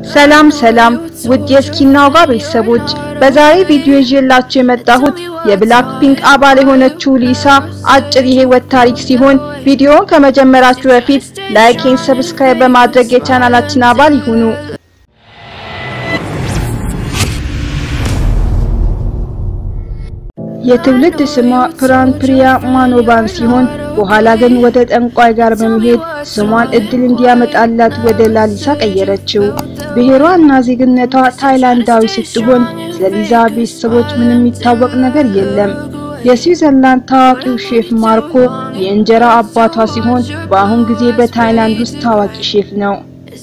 ሰላም ሰላም ውድ የስኪናውጋ ቤተሰቦች፣ በዛሬ ቪዲዮ ይዤላችሁ የመጣሁት የብላክ ፒንክ አባል የሆነችው ሊሳ አጭር የህይወት ታሪክ ሲሆን ቪዲዮውን ከመጀመራችሁ በፊት ላይክን ሰብስክራይብ በማድረግ የቻናላችን አባል ይሁኑ። የትውልድ ስሟ ፕራንፕሪያ ማኖባን ሲሆን በኋላ ግን ወደ ጠንቋይ ጋር በመሄድ ስሟን እድል እንዲያመጣላት ወደ ላሊሳ ቀየረችው። ብሔሯ እና ዜግነቷ ታይላንዳዊ ስትሆን ስለ ሊዛ ቤተሰቦች ምንም የሚታወቅ ነገር የለም። የስዊዘርላንድ ታዋቂው ሼፍ ማርኮ የእንጀራ አባቷ ሲሆን በአሁን ጊዜ በታይላንድ ውስጥ ታዋቂ ሼፍ ነው።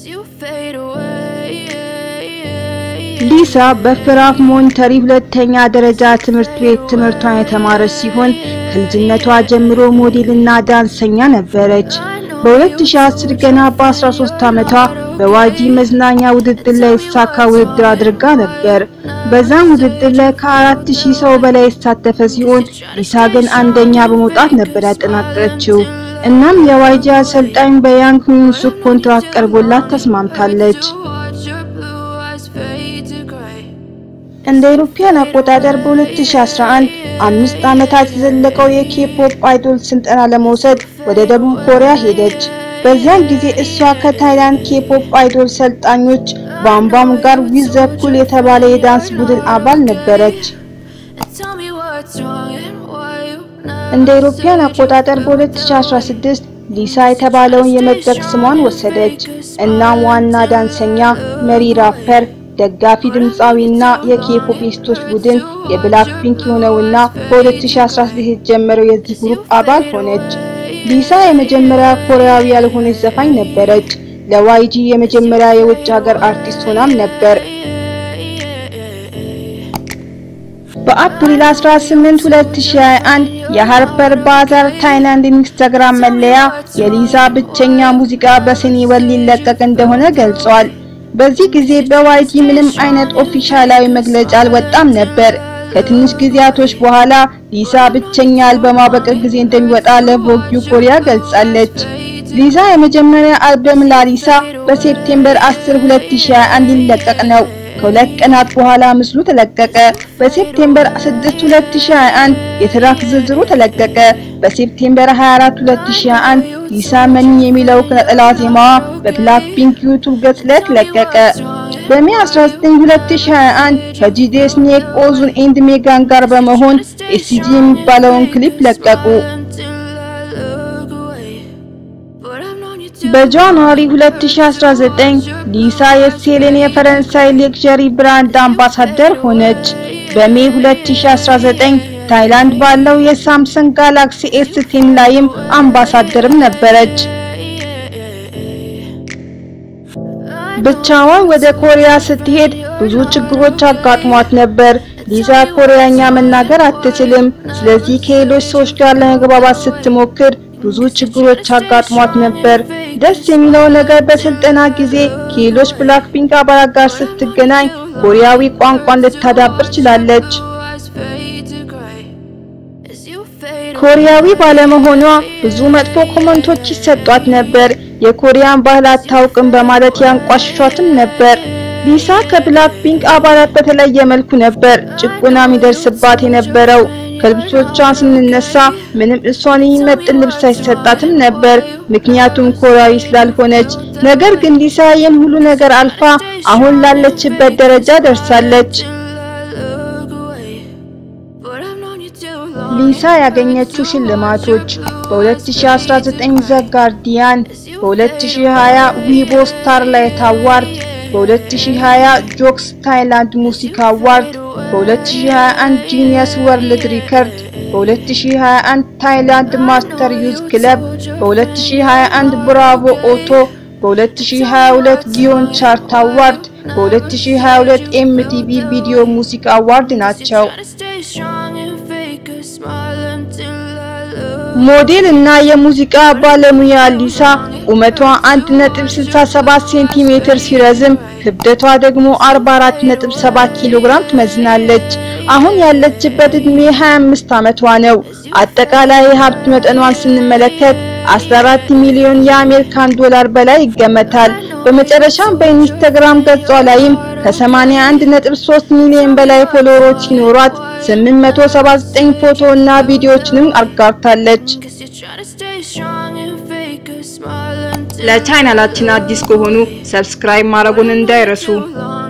ሊሳ በፍራፍ ሞንተሪ ሁለተኛ ደረጃ ትምህርት ቤት ትምህርቷን የተማረች ሲሆን ከልጅነቷ ጀምሮ ሞዴልና ዳንሰኛ ነበረች። በ2010 ገና በ13 ዓመቷ በዋጂ መዝናኛ ውድድር ላይ የተሳካ ውድድር አድርጋ ነበር። በዛም ውድድር ላይ ከ4000 ሰው በላይ የተሳተፈ ሲሆን ሊሳ ግን አንደኛ በመውጣት ነበር ያጠናቀቀችው። እናም የዋጂ አሰልጣኝ በያንግ ሚንሱክ ኮንትራት ቀርቦላት ተስማምታለች። እንደ ኢሮፒያን አቆጣጠር በ2011 አምስት ዓመታት የዘለቀው የኬፖፕ አይዶል ስልጠና ለመውሰድ ወደ ደቡብ ኮሪያ ሄደች። በዚያን ጊዜ እሷ ከታይላንድ ኬፖፕ አይዶል ሰልጣኞች ባምባም ጋር ዊዝ ዘ ኩል የተባለ የዳንስ ቡድን አባል ነበረች። እንደ ኢሮፒያን አቆጣጠር በ2016 ሊሳ የተባለውን የመድረክ ስሟን ወሰደች። እናም ዋና ዳንሰኛ፣ መሪ ራፐር ደጋፊ ድምፃዊና የኬፖፒስቶች ቡድን የብላክ ፒንክ የሆነውና በ2016 የተጀመረው የዚህ ግሩፕ አባል ሆነች። ሊሳ የመጀመሪያ ኮሪያዊ ያልሆነች ዘፋኝ ነበረች። ለዋይጂ የመጀመሪያ የውጭ ሀገር አርቲስት ሆናም ነበር። በአፕሪል 18 2021 የሃርፐር ባዛር ታይላንድ ኢንስታግራም መለያ የሊሳ ብቸኛ ሙዚቃ በሲኒወል ሊለቀቅ እንደሆነ ገልጿል። በዚህ ጊዜ በዋይጂ ምንም አይነት ኦፊሻላዊ መግለጫ አልወጣም ነበር። ከትንሽ ጊዜያቶች በኋላ ሊሳ ብቸኛ አልበሟ በቅርብ ጊዜ እንደሚወጣ ለቮግ ኮሪያ ገልጻለች። ሊሳ የመጀመሪያ አልበም ላሊሳ በሴፕቴምበር 10 2021 ሊለቀቅ ነው። ከሁለት ቀናት በኋላ ምስሉ ተለቀቀ። በሴፕቴምበር 6 2021 የትራክ ዝርዝሩ ተለቀቀ። በሴፕቴምበር 24 2021 ሊሳ መኒ የሚለው ነጠላ ዜማዋ በብላክ ፒንክ ዩቱብ ገጽ ላይ ተለቀቀ። በሜ 19 2021 ከጂዴ ስኔክ ኦዙን ኤንድ ሜጋን ጋር በመሆን ኤሲጂ የሚባለውን ክሊፕ ለቀቁ። በጃንዋሪ 2019 ሊሳ የሴሌን የፈረንሳይ ሌክዠሪ ብራንድ አምባሳደር ሆነች። በሜ 2019 ታይላንድ ባለው የሳምሰንግ ጋላክሲ ኤስ10 ላይም አምባሳደርም ነበረች። ብቻዋን ወደ ኮሪያ ስትሄድ ብዙ ችግሮች አጋጥሟት ነበር። ሊዛ ኮሪያኛ መናገር አትችልም። ስለዚህ ከሌሎች ሰዎች ጋር ለመግባባት ስትሞክር ብዙ ችግሮች አጋጥሟት ነበር። ደስ የሚለው ነገር በስልጠና ጊዜ ከሌሎች ብላክ ፒንክ አባላት ጋር ስትገናኝ ኮሪያዊ ቋንቋን ልታዳብር ችላለች። ኮሪያዊ ባለመሆኗ ብዙ መጥፎ ኮመንቶች ይሰጧት ነበር። የኮሪያን ባህል አታውቅም በማለት ያንቋሽሿትም ነበር። ሊሳ ከብላክ ፒንክ አባላት በተለየ መልኩ ነበር ጭቆና የሚደርስባት የነበረው። ከልብሶቿ ስንነሳ ምንም እሷን የሚመጥን ልብስ አይሰጣትም ነበር፣ ምክንያቱም ኮሪያዊ ስላልሆነች። ነገር ግን ሊሳ ይህን ሁሉ ነገር አልፋ አሁን ላለችበት ደረጃ ደርሳለች። ሊሳ ያገኘችው ሽልማቶች በ2019 ዘ ጋርዲያን፣ በ2020 ዊቦ ስታርላይት አዋርድ፣ በ2020 ጆክስ ታይላንድ ሙዚክ አዋርድ፣ በ2021 ጂኒየስ ወርልድ ሪከርድ፣ በ2021 ታይላንድ ማስተር ዩዝ ክለብ፣ በ2021 ብራቮ ኦቶ፣ በ2022 ጊዮን ቻርት አዋርድ፣ በ2022 ኤምቲቪ ቪዲዮ ሙዚክ አዋርድ ናቸው። ሞዴል እና የሙዚቃ ባለሙያ ሊሳ ቁመቷ 1.67 ሴንቲሜትር ሲረዝም ክብደቷ ደግሞ 44.7 ኪሎ ግራም ትመዝናለች። አሁን ያለችበት እድሜ 25 ዓመቷ ነው። አጠቃላይ የሀብት መጠኗን ስንመለከት 14 ሚሊዮን የአሜሪካን ዶላር በላይ ይገመታል። በመጨረሻም በኢንስታግራም ገጿ ላይም ከ81.3 ሚሊዮን በላይ ፎሎወሮች ሲኖሯት 879 ፎቶ እና ቪዲዮዎችንም አጋርታለች። ለቻናላችን አዲስ ከሆኑ ሰብስክራይብ ማድረጉን እንዳይረሱ።